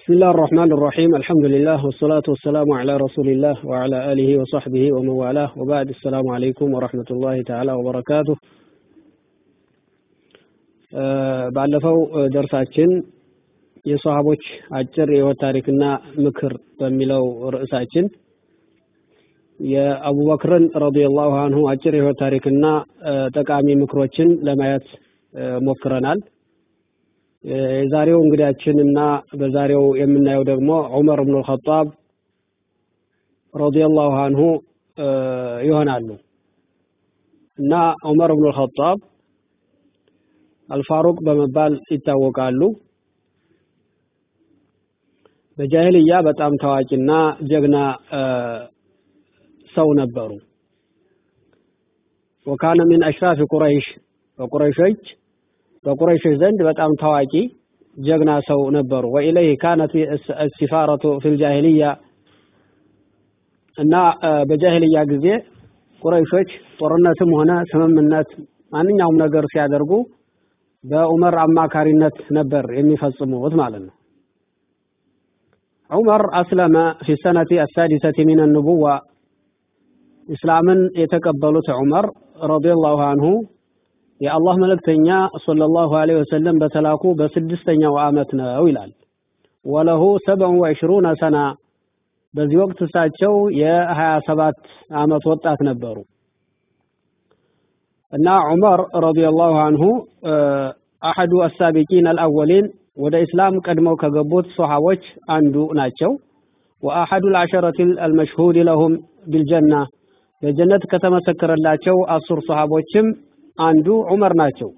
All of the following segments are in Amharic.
بسم الله الرحمن الرحيم الحمد لله والصلاة والسلام على رسول الله وعلى آله وصحبه ومن والاه وبعد السلام عليكم ورحمة الله تعالى وبركاته ባለፈው ደርሳችን የሰሃቦች አጭር የህይወት ታሪክና ምክር በሚለው ርዕሳችን የአቡበክርን ረዲየላሁ አንሁ አጭር የህይወት ታሪክና ጠቃሚ ምክሮችን ለማየት ሞክረናል። የዛሬው እንግዳችንና በዛሬው የምናየው ደግሞ ዑመር ብኑ ልኸጣብ ረዲየላሁ አንሁ ይሆናሉ እና ዑመር ብኑ ልኸጣብ አልፋሩቅ በመባል ይታወቃሉ። በጃሂልያ በጣም ታዋቂና ጀግና ሰው ነበሩ። ወካነ ሚን አሽራፊ ቁረይሽ በቁረይሾች በቁረይሾች ዘንድ በጣም ታዋቂ ጀግና ሰው ነበሩ። ወኢለይህ ካነት ሲፋረቱ ፊል ጃሂልያ እና በጃሂልያ ጊዜ ቁረይሾች ጦርነትም ሆነ ስምምነት ማንኛውም ነገር ሲያደርጉ በዑመር አማካሪነት ነበር የሚፈጽሙት ማለት ነው። ዑመር አስለመ ፊ ሰነቲ አሳዲሰቲ ሚን ኑቡዋ ኢስላምን የተቀበሉት ዑመር ረዲየላሁ አንሁ የአላህ መልእክተኛ ሰለላሁ ዐለይሂ ወሰለም በተላኩ በስድስተኛው ዓመት ነው ይላል። ወለሁ ሰብዑ ወዕሽሩነ ሰና በዚህ ወቅት እሳቸው የሀያ ሰባት ዓመት ወጣት ነበሩ እና ዑመር ረዲየላሁ አንሁ አሐዱ አሳቢቂን አልአወሊን ወደ ኢስላም ቀድመው ከገቡት ሶሐቦች አንዱ ናቸው። ወአሐዱ ልዓሸረት አልመሽሁድ ለሁም ቢልጀና በጀነት ከተመሰከረላቸው አስር ሶሐቦችም አንዱ ዑመር ናቸው።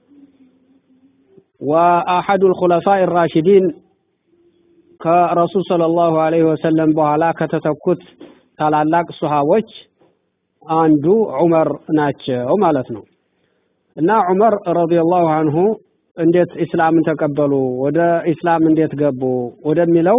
ወአሐዱ ልኹለፋ ራሽዲን ከረሱል ሰለላሁ ዐለይሂ ወሰለም በኋላ ከተተኩት ታላላቅ ሶሐቦች አንዱ ዑመር ናቸው ማለት ነው። እና ዑመር ረዲየላሁ አንሁ እንዴት ኢስላምን ተቀበሉ፣ ወደ ኢስላም እንዴት ገቡ ወደሚለው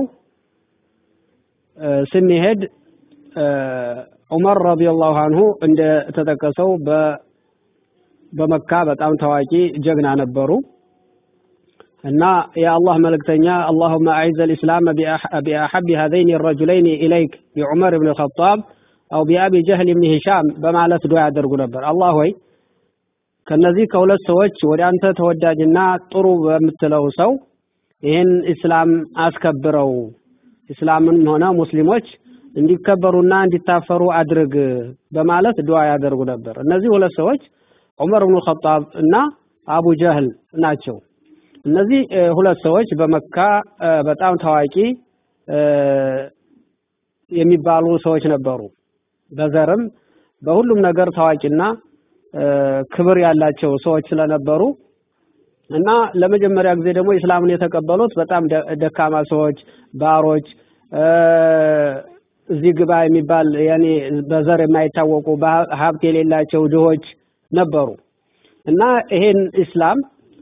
ስንሄድ ዑመር ረዲየላሁ አንሁ እንደተጠቀሰው በመካ በጣም ታዋቂ ጀግና ነበሩ እና የአላህ መልእክተኛ አላሁመ አዕዘ ልእስላም ቢአሐቢ ሀዘይን ረጁለይን ኢለይክ ቢዑመር ብን ልኸጣብ አው ቢአቢ ጀህል ብን ሂሻም በማለት ዱዓ ያደርጉ ነበር። አላህ ሆይ ከነዚህ ከሁለት ሰዎች ወደ አንተ ተወዳጅና ጥሩ በምትለው ሰው ይህን ኢስላም አስከብረው፣ ኢስላምን ሆነ ሙስሊሞች እንዲከበሩና እንዲታፈሩ አድርግ በማለት ዱዓ ያደርጉ ነበር። እነዚህ ሁለት ሰዎች ዑመር ብኑ ኸጣብ እና አቡ ጀህል ናቸው። እነዚህ ሁለት ሰዎች በመካ በጣም ታዋቂ የሚባሉ ሰዎች ነበሩ። በዘርም በሁሉም ነገር ታዋቂና ክብር ያላቸው ሰዎች ስለነበሩ እና ለመጀመሪያ ጊዜ ደግሞ ኢስላምን የተቀበሉት በጣም ደካማ ሰዎች፣ ባሮች፣ እዚህ ግባ የሚባል ያኔ በዘር የማይታወቁ ሀብት የሌላቸው ድሆች ነበሩ እና ይሄን ኢስላም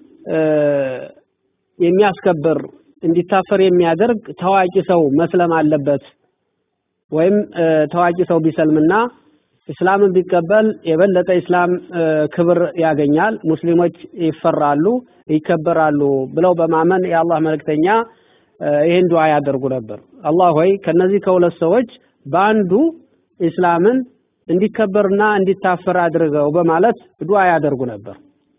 የሚያስከብር እንዲታፈር የሚያደርግ ታዋቂ ሰው መስለም አለበት ወይም ታዋቂ ሰው ቢሰልምና ኢስላምን ቢቀበል የበለጠ ኢስላም ክብር ያገኛል፣ ሙስሊሞች ይፈራሉ፣ ይከበራሉ ብለው በማመን የአላህ መልእክተኛ ይህን ዱዓ ያደርጉ ነበር። አላህ ሆይ ከነዚህ ከሁለት ሰዎች በአንዱ ኢስላምን እንዲከበርና እንዲታፈር አድርገው በማለት ዱዓ ያደርጉ ነበር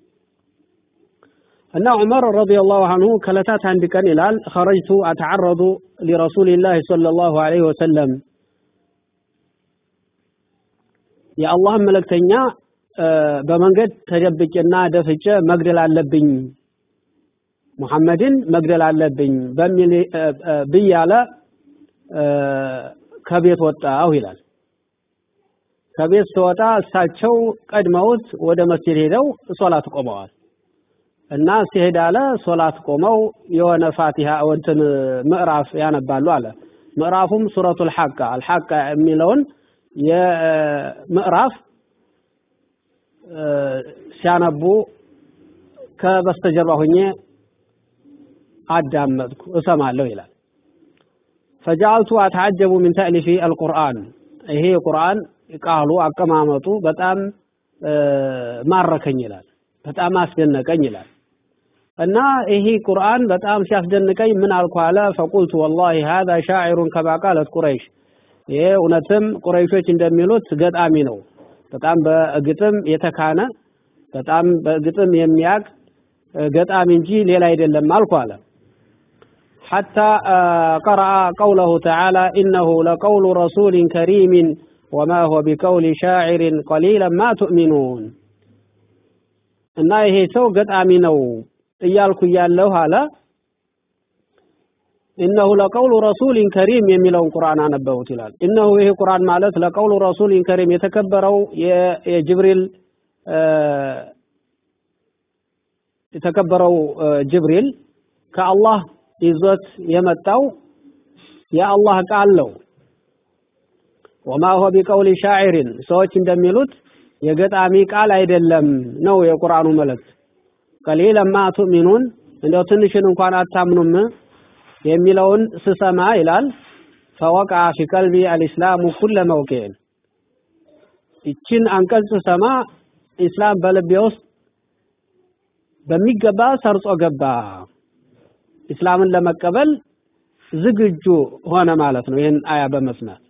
እና ዑመር ረዲየላሁ አንሁ ከዕለታት አንድ ቀን ይላል ኸረጅቱ አተዓረዱ ሊረሱሊላህ ሰለላሁ ዐለይሂ ወሰለም የአላህን መልእክተኛ በመንገድ ተደብቄና ደፍጬ መግደል አለብኝ ሙሐመድን መግደል አለብኝ በሚል ብያለ ከቤት ወጣሁ ይላል። ከቤት ስወጣ እሳቸው ቀድመውት ወደ መስጂድ ሄደው ሶላት ቆመዋል እና ሲሄድ አለ ሶላት ቆመው የሆነ ፋቲሃ እንትን ምዕራፍ ያነባሉ አለ። ምዕራፉም ሱረቱል ሐቃ አልሐቃ የሚለውን የምዕራፍ ሲያነቡ ከበስተጀርባ ሆኜ አዳመጥኩ እሰማለሁ ይላል። ፈጃልቱ አተዓጀቡ ሚን ተእሊፊ አልቁርአን ይሄ ቁርአን ቃሉ አቀማመጡ በጣም ማረከኝ ይላል። በጣም አስደነቀኝ ይላል። እና ይሄ ቁርአን በጣም ሲያስደንቀኝ ምን አልኩ አለ ፈቁልቱ ወላሂ هذا شاعر كما قالت ቁረይሽ ይሄ እውነትም ቁረይሾች እንደሚሉት ገጣሚ ነው በጣም በግጥም የተካነ በጣም በግጥም የሚያቅ ገጣሚ እንጂ ሌላ አይደለም አልኩ አለ حتى قرأ قوله تعالى إنه لقول رسول كريم وما هو بقول شاعر قليلا ما تؤمنون እና ይሄ ሰው ገጣሚ ነው እያልኩ እያለሁ አለ ኢነሁ ለቀውሉ ረሱሊን ከሪም የሚለውን ቁርአን አነበቡት ይላል። ኢነሁ ይሄ ቁርአን ማለት ለቀውሉ ረሱሊን ከሪም የተከበረው የጅብሪል የተከበረው ጅብሪል ከአላህ ይዞት የመጣው የአላህ ቃል ነው። ወማ ሁወ ቢቀውሊ ሻዒሪን ሰዎች እንደሚሉት የገጣሚ ቃል አይደለም ነው የቁርአኑ መልእክት። ቀሊለማ ቱእሚኑን እንደው ትንሽን እንኳን አታምኑም የሚለውን ስሰማ ይላል ፈወቃ ፊ ቀልቢ አልኢስላሙ ኩለ መውቂዕን ይችን አንቀጽ ስሰማ ኢስላም በልቤ ውስጥ በሚገባ ሰርጾ ገባ። ኢስላምን ለመቀበል ዝግጁ ሆነ ማለት ነው። ይህን አያ በመስማት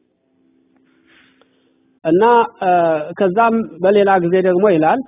እና ከዛም በሌላ ጊዜ ደግሞ ይላል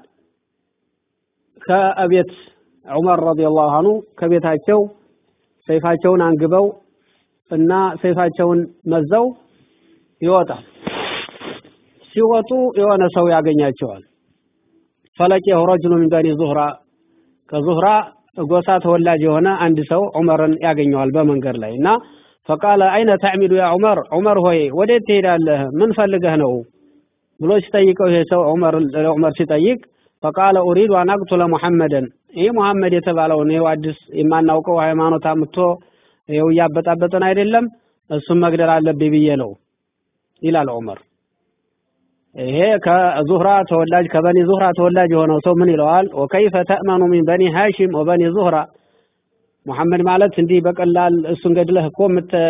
ከቤት ዑመር ረዲየላሁ አንሁ ከቤታቸው ሰይፋቸውን አንግበው እና ሰይፋቸውን መዘው ይወጣል። ሲወጡ የሆነ ሰው ያገኛቸዋል። ፈለቂሁ ረጅሉ ሚን በኒ ዙህራ ከዙህራ ጎሳ ተወላጅ የሆነ አንድ ሰው ዑመርን ያገኘዋል በመንገድ ላይ እና ፈቃለ አይነ ተዕሚዱ ያ ዑመር ዑመር ሆይ ወዴት ትሄዳለህ? ምን ፈልገህ ነው ብሎ ሲጠይቀው ይሄ ሰው ዑመር ለዑመር ሲጠይቅ ፈቃለ ኡሪዱ አን አቅቱለ ሙሐመደን ይህ ሙሐመድ የተባለውን ይኸው አዲስ የማናውቀው ሃይማኖት አምጥቶ ይኸው እያበጣበጠን አይደለም እሱም መግደል አለብኝ ብዬ ነው ይላል ዑመር። ይሄ ከዙህራ ተወላጅ ከበኒ ዙህራ ተወላጅ የሆነው ሰው ምን ይለዋል? ወከይፈ ተእመኑ ሚን በኒ ሃሽም ወበኒ ዙህራ ሙሐመድ ማለት እንዲህ በቀላል እሱን ገድለህ እኮ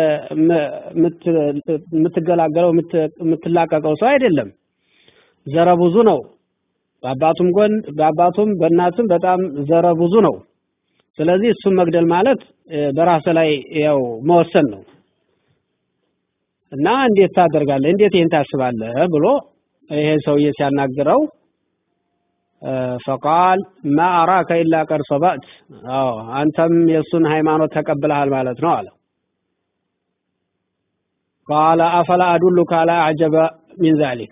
የምትገላገለው የምትላቀቀው ሰው አይደለም። ዘረ ብዙ ነው። በአባቱም ጎን በአባቱም በእናትም በጣም ዘረ ብዙ ነው። ስለዚህ እሱን መግደል ማለት በራስ ላይ ያው መወሰን ነው እና እንዴት ታደርጋለህ? እንዴት ይህን ታስባለህ? ብሎ ይሄ ሰውዬ ሲያናግረው ፈቃል ማ አራከ ኢላ ቀድ ሰበእት፣ አዎ አንተም የእሱን ሃይማኖት ተቀብለሃል ማለት ነው አለ። ቃለ አፈላ አዱሉከ አላ አዕጀበ ሚን ዛሊክ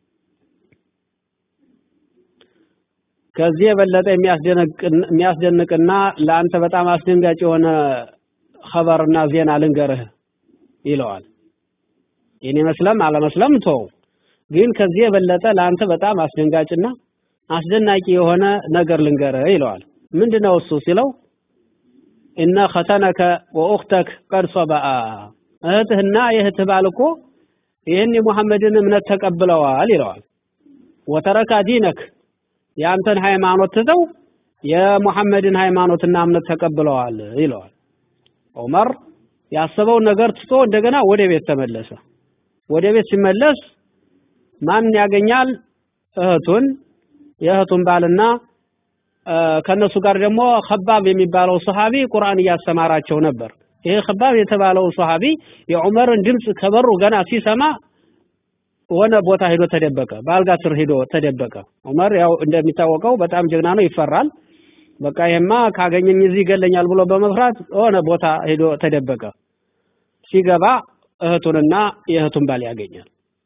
ከዚህ የበለጠ የሚያስደንቅና ለአንተ በጣም አስደንጋጭ የሆነ ኸበርና ዜና ልንገርህ ይለዋል። የኔ መስለም አለመስለም ተው፣ ግን ከዚህ የበለጠ ለአንተ በጣም አስደንጋጭና አስደናቂ የሆነ ነገር ልንገርህ ይለዋል። ምንድነው እሱ ሲለው እነ ኸተነከ ወኡኽተክ ቀድ ሰበአ እህትህና የእህትህ ባል እኮ ይህን የሙሐመድን እምነት ተቀብለዋል ይለዋል። ወተረካ ዲነክ የአንተን ሃይማኖት ትተው የሙሐመድን ሃይማኖትና እምነት ተቀብለዋል ይለዋል። ዑመር ያሰበውን ነገር ትቶ እንደገና ወደ ቤት ተመለሰ። ወደ ቤት ሲመለስ ማን ያገኛል? እህቱን የእህቱን ባልና ከነሱ ጋር ደግሞ ከባብ የሚባለው ሰሃቢ ቁርአን እያስተማራቸው ነበር። ይሄ ከባብ የተባለው ሰሃቢ የዑመርን ድምፅ ከበሩ ገና ሲሰማ ሆነ ቦታ ሄዶ ተደበቀ። በአልጋ ስር ሄዶ ተደበቀ። ዑመር ያው እንደሚታወቀው በጣም ጀግና ነው፣ ይፈራል። በቃ ይሄማ ካገኘኝ እዚህ ይገለኛል ብሎ በመፍራት ሆነ ቦታ ሄዶ ተደበቀ። ሲገባ እህቱንና የእህቱን ባል ያገኛል።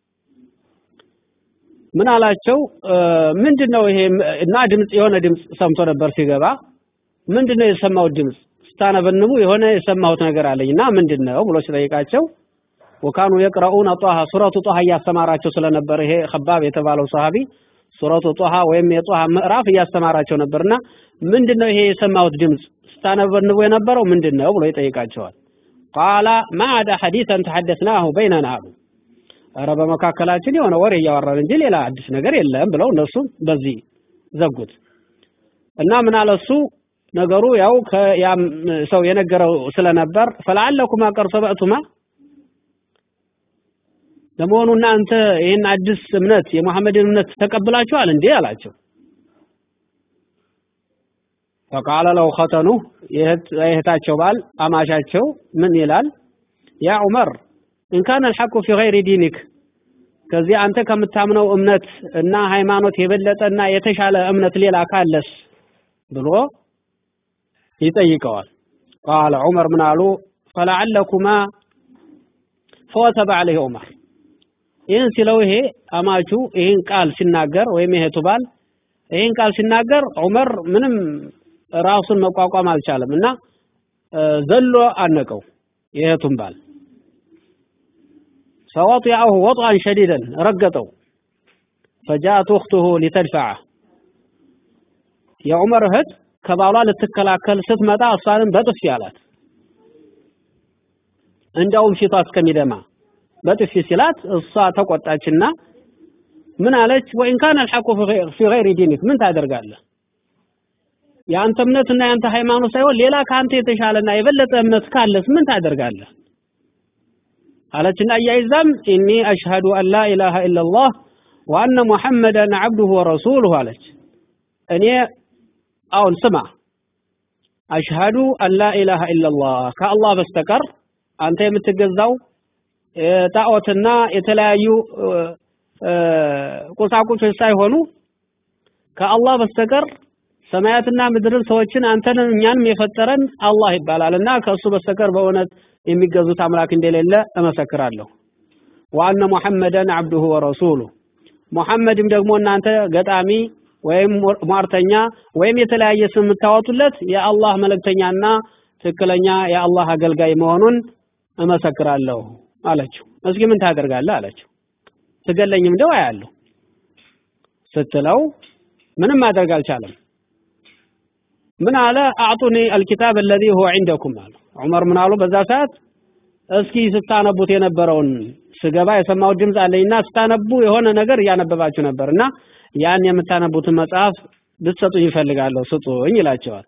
ምን አላቸው? ምንድነው ይሄ? እና ድምፅ የሆነ ድምፅ ሰምቶ ነበር ሲገባ። ምንድነው የሰማሁት ድምፅ? ስታነበንቡ የሆነ የሰማሁት ነገር አለኝ እና ምንድነው ብሎ ሲጠይቃቸው ወካኑ የቅረኡነ ጧሃ ሱረቱ ጧሃ እያስተማራቸው ስለነበር ይሄ ከባብ የተባለው ሰሃቢ ሱረቱ ጧሃ ወይም የጧሃ ምዕራፍ እያስተማራቸው ነበርና ምንድነው ይሄ የሰማሁት ድምፅ ስታነበንቡ የነበረው ምንድነው ብሎ ይጠይቃቸዋል። ቃላ ማዕዳ ሐዲሰን ተሐደስናሁ በይነና አሉ። ኧረ በመካከላችን የሆነ ወሬ እያወራን እንጂ ሌላ አዲስ ነገር የለም ብለው እነሱም በዚህ ዘጉት እና ምን አለ እሱ ነገሩ ያው ከያም ሰው የነገረው ስለነበር ፈለዓለኩማ ቀድ ሰበዕቱማ ለመሆኑ እናንተ ይህን አዲስ እምነት የሙሐመድን እምነት ተቀብላችኋል እንዴ አላቸው። ፈቃለ ለው ኸተኑ የእህታቸው ባል አማሻቸው ምን ይላል? ያ ዑመር ኢንካነ አልሐቁ ፊ ገይሪ ዲኒክ ከዚህ አንተ ከምታምነው እምነት እና ሃይማኖት የበለጠና የተሻለ እምነት ሌላ ካለስ ብሎ ይጠይቀዋል። ቃለ ዑመር ምን አሉ? ፈለዓለኩማ ፈወተበ ዐለይህ ዑመር ይህን ሲለው ይሄ አማቹ ይህን ቃል ሲናገር ወይም የእህቱ ባል ይህን ቃል ሲናገር ዑመር ምንም ራሱን መቋቋም አልቻለም እና ዘሎ አነቀው የእህቱን ባል ፈወጢዐሁ ወጥአን ሸዲደን ረገጠው ፈጃአት እኽቱሁ ሊተድፈዐ የዑመር እህት ከባሏ ልትከላከል ስትመጣ እሷንም በጥፊ አላት እንዲያውም ፊቷ እስከሚደማ በጥፊ ሲላት እሷ ተቆጣችና ምን አለች? ወኢን ካነ አልሐቁ ፊ ገይሪ ዲኒክ ምን ታደርጋለህ? የአንተ እምነትና የአንተ ሃይማኖት ሳይሆን ሌላ ከአንተ የተሻለና የበለጠ እምነት ካለስ ምን ታደርጋለህ? አለችና አያይዛም ኢኒ አሽሀዱ አን ላ ኢላሃ ኢለላህ ወአነ ሙሐመደን ዐብዱሁ ወረሱሉሁ አለች። እኔ አሁን ስማ አሽሀዱ አን ላ ኢላሃ ኢለላህ ከአላህ በስተቀር አንተ የምትገዛው ጣዖትና የተለያዩ ቁሳቁሶች ሳይሆኑ ከአላህ በስተቀር ሰማያትና ምድርን ሰዎችን አንተንም እኛንም የፈጠረን አላህ ይባላል እና ከእሱ በስተቀር በእውነት የሚገዙት አምላክ እንደሌለ እመሰክራለሁ። ወአነ ሙሐመደን አብዱሁ ወረሱሉ ሙሐመድም ደግሞ እናንተ ገጣሚ ወይም ሟርተኛ ወይም የተለያየ ስም የምታወጡለት የአላህ መልእክተኛና ትክክለኛ የአላህ አገልጋይ መሆኑን እመሰክራለሁ አለችው። እስኪ ምን ታደርጋለህ አለችው። ትገለኝም እንደው አያለሁ ስትለው ምንም ማድረግ አልቻለም። ምን አለ አዕጡኒ አልኪታብ አለዚ ሁወ ዒንደኩም አሉ። ዑመር ምን አሉ በዛ ሰዓት እስኪ ስታነቡት የነበረውን ስገባ የሰማሁት ድምፅ አለኝና ስታነቡ የሆነ ነገር እያነበባችሁ ነበር እና ያን የምታነቡትን መጽሐፍ ልትሰጡኝ ይፈልጋለሁ ስጡኝ ይላቸዋል።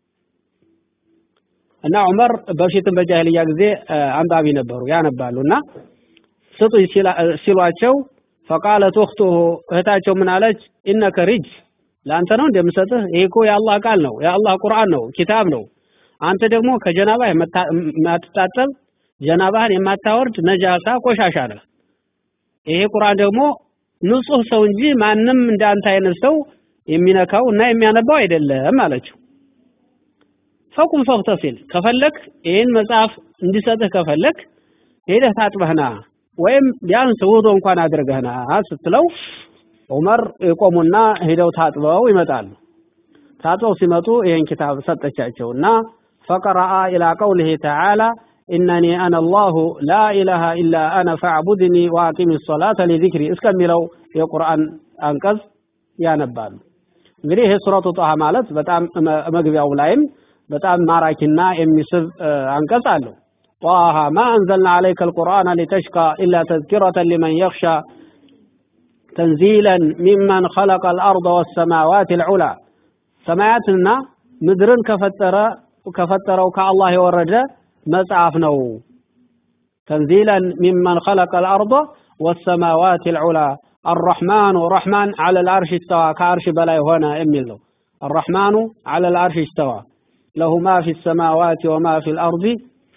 እና ዑመር በፊትም በጃሂልያ ጊዜ አንባቢ ነበሩ ያነባሉ እና ስጡኝ ሲሏቸው ፈቃለት እኽቱሁ እህታቸው ምን አለች? ኢነከ ሪጅ ለአንተ ነው እንደምሰጥህ ይሄ እኮ የአላህ ቃል ነው፣ የአላህ ቁርአን ነው፣ ኪታብ ነው። አንተ ደግሞ ከጀናባህ የማትታጠብ ጀናባህን የማታወርድ ነጃሳ ቆሻሻ ነህ። ይሄ ቁርአን ደግሞ ንጹህ ሰው እንጂ ማንም እንዳንተ አይነት ሰው የሚነካው እና የሚያነባው አይደለም አለችው። ፈቁም ፈግተሲል ከፈለክ ይህን መጽሐፍ እንዲሰጥህ ከፈለክ ሄደህ ታጥበህና ወይም ቢያንስ ውዶ እንኳን አድርገህና ስትለው ዑመር ይቆሙና ሄደው ታጥበው ይመጣሉ። ታጥበው ሲመጡ ይህን ኪታብ ሰጠቻቸው እና ፈቀረአ ኢላ ቀውሊሂ ተዓላ ኢነኒ አነ አላሁ ላ ኢላሃ ኢላ አነ ፈዕቡድኒ ወአቂሚ ሶላተ ሊዚክሪ እስከሚለው የቁርአን አንቀጽ ያነባሉ። እንግዲህ ይሄ ሱረቱ ጣሃ ማለት በጣም መግቢያው ላይም በጣም ማራኪና የሚስብ አንቀጽ አለው። ጣሃ ማ አንዘልና ዓለይከ አልቁርአነ ሊተሽቃ ኢላ ተዝኪረተን ሊመን የኽሻ ተንዚለን ሚመን ኸለቀ አልአርض ወሰማዋት አልዑላ ሰማያትና ምድርን ከፈጠረ ከፈጠረው ከአላህ የወረደ መጽሐፍ ነው። ተንዚለን ሚመን ኸለቀ አልአርض ወሰማዋት አልዑላ አርረሕማኑ ረሕማን ዐለ ልአርሽ እስተዋ ከአርሽ በላይ ሆነ የሚል ነው። አርረሕማኑ ዐለ ልአርሽ እስተዋ ለሁ ማ ፊ ሰማዋት ወማ ፊ ልአርض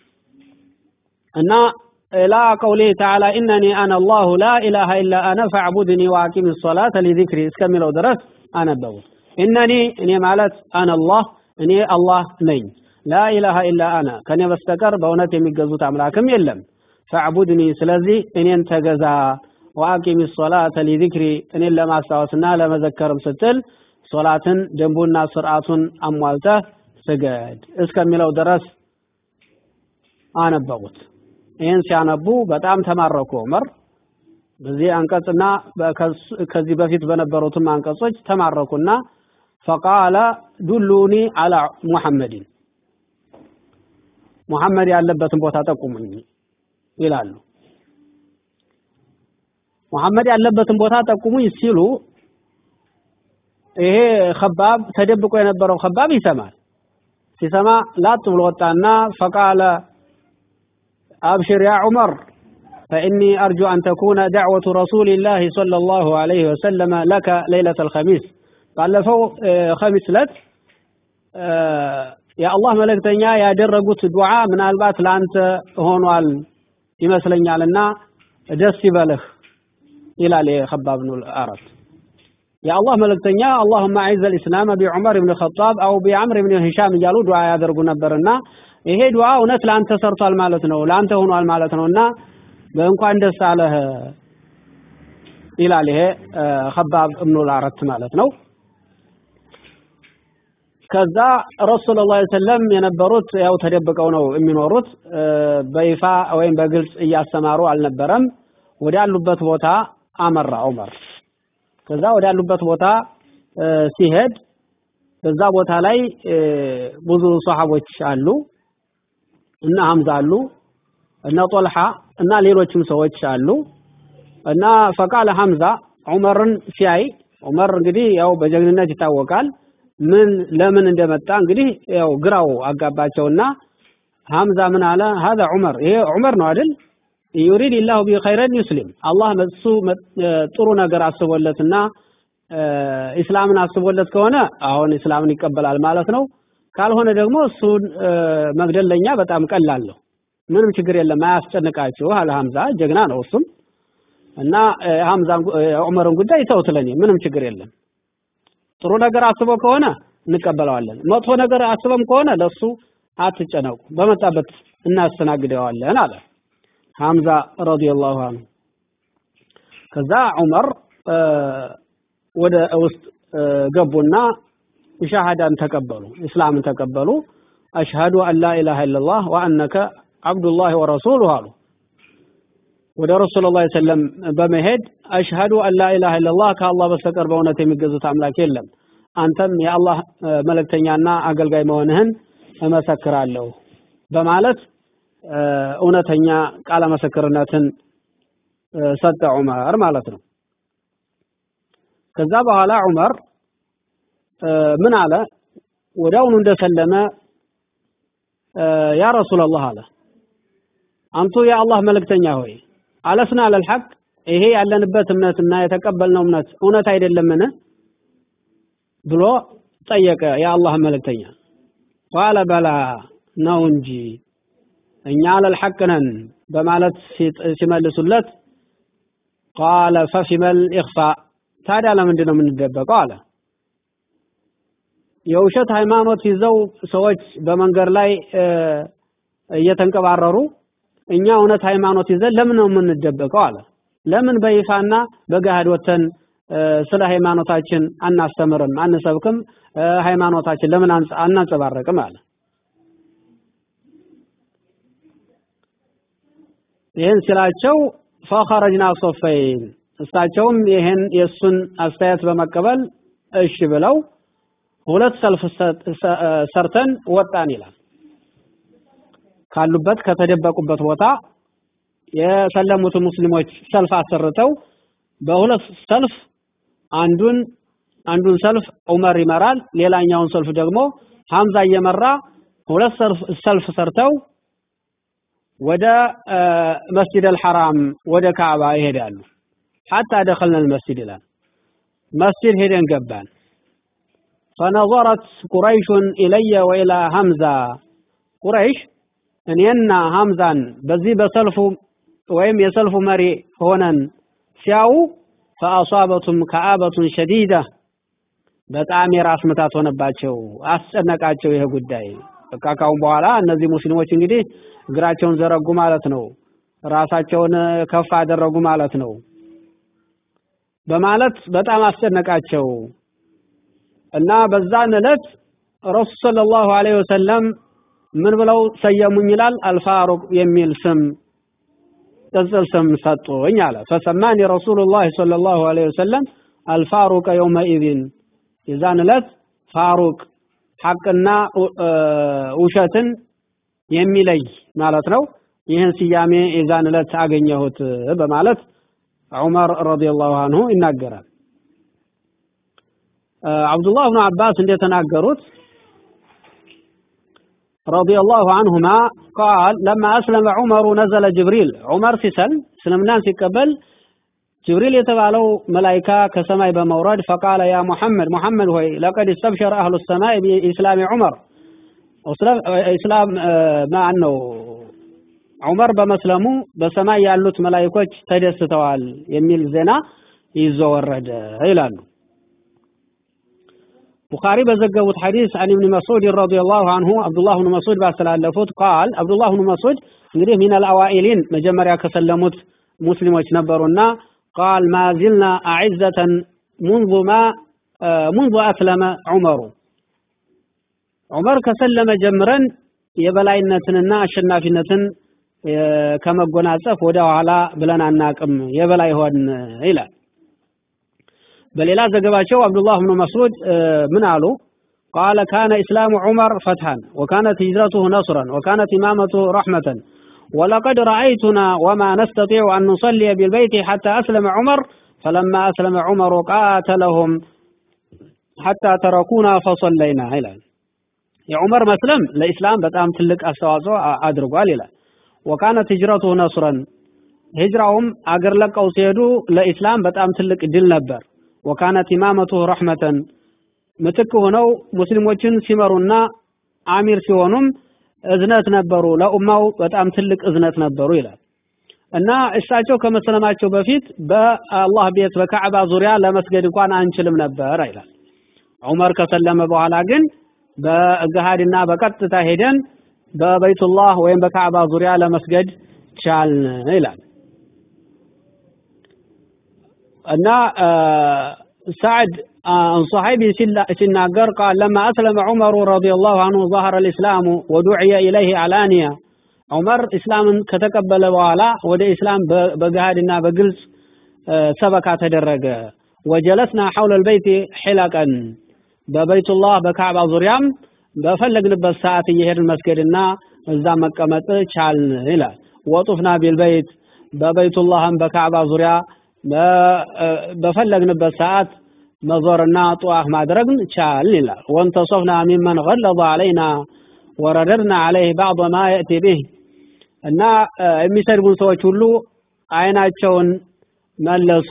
እና ኢላ ቀውሊህ ተዓላ ኢነኒ አነ አላሁ ላ ኢላሃ ኢላ አነ ፈዕቡድኒ ወአቂም ሶላተ ሊዚክሪ እስከሚለው ድረስ አነበቡት። ኢነኒ እኔ ማለት አነ አላህ እኔ አላህ ነኝ። ላ ኢላሃ ኢላ አነ ከኔ በስተቀር በእውነት የሚገዙት አምላክም የለም። ፈዕቡድኒ ስለዚህ እኔን ተገዛ ወአቂም ሶላተ ሊዚክሪ እኔን ለማስታወስና ለመዘከርም ስትል ሶላትን ደንቡና ስርዓቱን አሟልተህ ስገድ እስከሚለው ድረስ አነበቡት። ይህን ሲያነቡ በጣም ተማረኩ ዑመር። በዚህ አንቀጽና ከዚህ በፊት በነበሩትም አንቀጾች ተማረኩና ፈቃለ ዱሉኒ አላ ሙሐመድን ሙሐመድ ያለበትን ቦታ ጠቁሙኝ ይላሉ። ሙሐመድ ያለበትን ቦታ ጠቁሙኝ ሲሉ ይሄ ከባብ ተደብቆ የነበረው ከባብ ይሰማል። ሲሰማ ላጥ ብሎ ወጣና ፈቃለ አብሽር ያ ዑመር ፈኢኒ አርጁ አን ተኩነ ዳዕወቱ ረሱሊላሂ ሰለላሁ ዐለይሂ ወሰለመ ለከ ሌይለተል ኸሚስ። ባለፈው ኸሚስ ዕለት የአላህ መልእክተኛ ያደረጉት ዱዓ ምናልባት ለአንተ ሆኗል ይመስለኛልና ደስ ይበልህ ይላል የኸባብ ብኑ አረት የአላህ መልእክተኛ አላሁመ አዒዘ ልእስላም ቢዑመር ብን ኸጣብ አው ቢዐምር ብን ሂሻም እያሉ ዱዓ ያደርጉ ነበርና ይሄ ዱዓ እውነት ለአንተ ሰርቷል ማለት ነው ለአንተ ሆኗል ማለት ነውና በእንኳን ደስ አለህ ይላል ይሄ ኸባብ እብኑ አረት ማለት ነው ከዛ ረሱል ላ ሰለም የነበሩት ያው ተደብቀው ነው የሚኖሩት በይፋ ወይም በግልጽ እያስተማሩ አልነበረም ወዳሉበት ቦታ አመራ ዑመር ከዛ ወዳሉበት ቦታ ሲሄድ በዛ ቦታ ላይ ብዙ ሰሃቦች አሉ እና ሐምዛ አሉ እና ጦልሃ እና ሌሎችም ሰዎች አሉ እና ፈቃለ ሐምዛ ዑመርን ሲያይ ዑመር እንግዲህ ያው በጀግንነት ይታወቃል ምን ለምን እንደመጣ እንግዲህ ያው ግራው አጋባቸውና ሐምዛ ምን አለ هذا ዑመር ይሄ ዑመር ነው አይደል ዩሪድ ኢላሁ ቢ ኸይረን ዩስሊም አላህ በሱ ጥሩ ነገር አስቦለትና ኢስላምን አስቦለት ከሆነ አሁን ኢስላምን ይቀበላል ማለት ነው ካልሆነ ደግሞ እሱን መግደል ለኛ በጣም ቀላል ነው ምንም ችግር የለም አያስጨንቃችሁ አለ ሐምዛ ጀግና ነው እሱም እና ሐምዛን ዑመርን ጉዳይ ተውት ለኔ ምንም ችግር የለም ጥሩ ነገር አስቦ ከሆነ እንቀበለዋለን መጥፎ ነገር አስበም ከሆነ ለሱ አትጨነቁ በመጣበት እናስተናግደዋለን አለ ሐምዛ ረዲየላሁ ዐንሁ ከዛ ዑመር ወደ ውስጥ ገቡና ሻሃዳን ተቀበሉ እስላምን ተቀበሉ አሽሃዱ አን ላ ኢላሃ ኢላላህ ወአነከ አብዱላህ ወረሱሉሁ አሉ ወደ ረሱል ላ ሰለም በመሄድ አሽሃዱ አን ላ ኢላሃ ኢላላህ ከአላህ በስተቀር በእውነት የሚገዙት አምላክ የለም አንተም የአላህ መልእክተኛና አገልጋይ መሆንህን እመሰክራለሁ በማለት እውነተኛ ቃለ ምስክርነትን ሰጠ ዑመር ማለት ነው ከዛ በኋላ ዑመር ምን አለ ወዲያውኑ እንደሰለመ ያ ረሱላላህ አለ አንቱ የአላህ መልእክተኛ ሆይ አለስና አለልሐቅ ይሄ ያለንበት እምነትና የተቀበልነው እምነት እውነት አይደለምን ብሎ ጠየቀ የአላህ መልእክተኛ ቃለ በላ ነው እንጂ እኛ አለልሐቅ ነን በማለት ሲመልሱለት ቃለ ፈፊመል ኢኽፋ ታዲያ ለምንድን ነው የምንደበቀው አለ የውሸት ሃይማኖት ይዘው ሰዎች በመንገድ ላይ እየተንቀባረሩ እኛ እውነት ሃይማኖት ይዘን ለምን ነው የምንደበቀው አለ ለምን በይፋና በገሃድ ወተን ስለ ሃይማኖታችን አናስተምርም አንሰብክም ሃይማኖታችን ለምን አናንጸባረቅም አለ ይህን ሲላቸው ፈኸረጅና ሶፈይን እሳቸውም ይህን የእሱን አስተያየት በመቀበል እሺ ብለው ሁለት ሰልፍ ሰርተን ወጣን ይላል ካሉበት ከተደበቁበት ቦታ የሰለሙት ሙስሊሞች ሰልፍ አሰርተው በሁለት ሰልፍ አንዱን አንዱን ሰልፍ ዑመር ይመራል ሌላኛውን ሰልፍ ደግሞ ሐምዛ እየመራ ሁለት ሰልፍ ሰልፍ ሰርተው ወደ መስጂድ አልሐራም ወደ ካዕባ ይሄዳሉ ሐታ ደኸልና المسجد ይላል መስጂድ ሄደን ገባን فنظرت قريش إلي وإلى حمزة ቁረይሽ እኔና ሐምዛን በዚህ በሰልፉ ወይም የሰልፉ መሪ ሆነን ሲያዩ ፈአሷበቱም ከአበቱን ሸዲዳ በጣም የራስ ምታት ሆነባቸው አስጨነቃቸው ይሄ ጉዳይ በቃ ካሁን በኋላ እነዚህ ሙስሊሞች እንግዲህ እግራቸውን ዘረጉ ማለት ነው ራሳቸውን ከፍ አደረጉ ማለት ነው በማለት በጣም አስጨነቃቸው እና በዛን ዕለት ረሱል ሰለላሁ ዐለይሂ ወሰለም ምን ብለው ሰየሙኝ ይላል አልፋሩቅ የሚል ስም ቅጽል ስም ሰጡኝ አለ ፈሰማኒ ረሱሉላህ ሰለላሁ ዐለይሂ ወሰለም አልፋሩቅ የውመኢዝን የዛን ዕለት ፋሩቅ ሐቅና ውሸትን የሚለይ ማለት ነው ይህን ስያሜ የዛን ዕለት አገኘሁት በማለት ዑመር ረዲየላሁ አንሁ ይናገራል አብዱላህ ብኑ አባስ እንደተናገሩት رضي الله عنهما قال لما أسلم عمر نزل جبريل عمر في سلم سلمنا في قبل ጅብሪል የተባለው መላይካ ከሰማይ በመውረድ ፈቃለ ያ ሙሐመድ ሙሐመድ ሆይ ለቀድ እስተብሸረ አህሉ ሰማይ ቢኢስላሚ ዑመር ኢስላም ማን ነው ዑመር በመስለሙ በሰማይ ያሉት መላይኮች ተደስተዋል የሚል ዜና ይዞ ወረደ ይላሉ። ቡኻሪ በዘገቡት ሐዲስ አን ኢብኑ መስዑድ ረዲየላሁ አንሁ አብዱላህ ብኑ መስዑድ ባስተላለፉት ቃል አብዱላህ ብኑ መስዑድ እንግዲህ ሚነል አዋኢሊን መጀመሪያ ከሰለሙት ሙስሊሞች ነበሩና ቃል ማዚልና አዕዘተን ሙንዙ ማ ሙንዙ አስለመ ዑመሩ ዑመር ከሰለመ ጀምረን የበላይነትንና አሸናፊነትን ከመጎናጸፍ ወደ ኋላ ብለን አናቅም የበላይ ሆን ይላል። በሌላ ዘገባቸው አብዱላህ ብኑ መስዑድ ምን አሉ? ቃለ ካነ ኢስላሙ ዑመር ፈትሐን ወካነት ሂጅረቱሁ ነስረን ወካነት ኢማመቱሁ ረሕመተን ወለቀድ ረአይቱና ወማ ነስተጢዑ አን ኑሰሊየ ቢልበይቲ ሐታ አስለመ ዑመር ፈለማ አስለመ ዑመሩ ቃተለሁም ሐታ ተረኩና ፈሰለይና ይላል። የዑመር መስለም ለኢስላም በጣም ትልቅ አስተዋጽኦ አድርጓል ይላል። ወካነት ሂጅረቱሁ ነስረን ሂጅራውም አገር ለቀው ሲሄዱ ለኢስላም በጣም ትልቅ ድል ነበር። ወካነት ኢማመቱሁ ረሕመተን ምትክ ሆነው ሙስሊሞችን ሲመሩና አሚር ሲሆኑም እዝነት ነበሩ፣ ለኡማው በጣም ትልቅ እዝነት ነበሩ ይላል እና እሳቸው ከመስለማቸው በፊት በአላህ ቤት በካዕባ ዙሪያ ለመስገድ እንኳን አንችልም ነበር ይላል። ዑመር ከሰለመ በኋላ ግን በገሃድና በቀጥታ ሄደን በበይቱላህ ወይም በካዕባ ዙሪያ ለመስገድ ቻልን ይላል እና ሳዕድ አንصحيب ሲናገር ቃል ለማ አስለመ ዑመሩ ረዲየላሁ አንሁ ظهر الإسلام ودعي إليه علانية ዑመር ኢስላምን ከተቀበለ በኋላ ወደ ኢስላም በገሃድና በግልጽ ሰበካ ተደረገ ወጀለስና ሐውለ البيت حلقا በበይቱላህ በካዕባ ዙሪያም በፈለግንበት ሰዓት እየሄድን መስገድና እዛ መቀመጥ ቻልን ይላል። ወጡፍና ቢልበይት በበይቱላህም በካዕባ ዙሪያ በፈለግንበት ሰዓት መዞርና ጧፍ ማድረግ ቻልን ይላል። ወንተሶፍና ሚመን ገለظ አለይና ወረደድና አለይህ ባዕض ማ የእቲ ቢህ እና የሚሰድቡን ሰዎች ሁሉ አይናቸውን መለሱ፣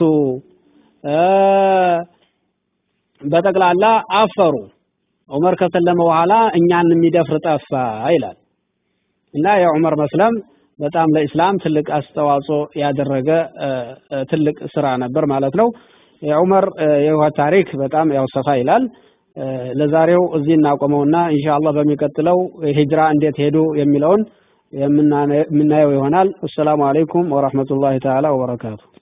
በጠቅላላ አፈሩ። ዑመር ከሰለመ በኋላ እኛን የሚደፍር ጠፋ ይላል እና የዑመር መስለም በጣም ለኢስላም ትልቅ አስተዋጽኦ ያደረገ ትልቅ ስራ ነበር ማለት ነው። የዑመር የህይወት ታሪክ በጣም ያው ሰፋ ይላል። ለዛሬው እዚህ እናቆመውና ኢንሻአላህ በሚቀጥለው ሂጅራ እንዴት ሄዱ የሚለውን የምናየው ይሆናል። አሰላሙ አለይኩም ወራህመቱላሂ ተዓላ ወበረካቱ።